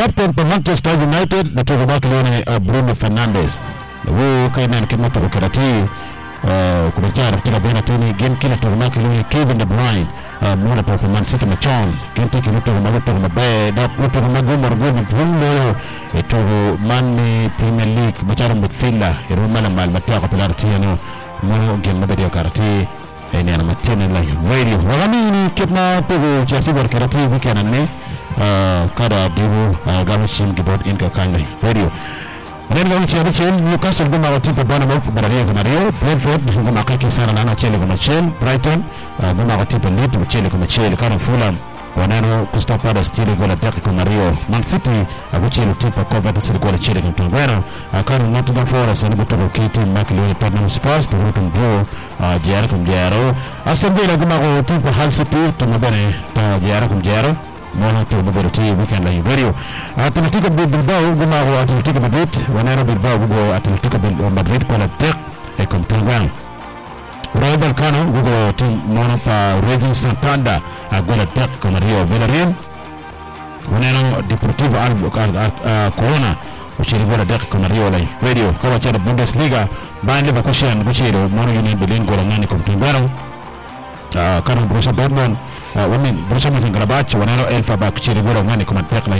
captain pa Manchester United na tuko baki leo ni uh, Bruno Fernandes huyu kaina ni kama tuko kirati uh, kumejaa katika bwana tini game kila tuko baki leo ni Kevin De Bruyne uh, mwana pa Man City machon game tiki luto kwa maluto kwa mabe da luto kwa magumo rugo Bruno eto man Premier League machara midfielder iruma la mal matia kwa pilar tiano mwana game mabedi karati ene ana matene la radio wagamini kitna tugo chasi war karati weekend ne kada dibu gamu chim gibot in ka kangai radio Maneno gamu chim chim Newcastle guma wa tipa bwana mwafu barania kuna Rio Brentford guma kaki sana na chele kuma chele Brighton guma wa tipa Leeds chele kuma chele kana Fulham wanano Crystal Palace chele gola daki kuma Rio Man City akuchele tipa Coventry City gola chele kuma Tongwena kana Nottingham Forest ni kutoka KT Makili Tottenham Spurs to Luton Draw jara kum jaro Aston Villa guma wa tipa Hull City tumabene ta jara kum jaro mwana tu mabero ti weekend la radio Atletico Bilbao guma wa Atletico Madrid wanano Bilbao gugo Atletico Madrid kwa la tek e kom tangwan Rayo Vallecano gugo tim mwana pa Racing Santander agwala tek kom Rio Villarreal wanano Deportivo Albo Corona ushiri gola tek kom Rio la radio kama chana Bundesliga Bayern Leverkusen guchiro mwana Union Berlin gola ngani kom tangwan kana Borussia Dortmund uh, women Borussia Mönchengladbach wanano Elfsberg chiri gola ngani kom tek la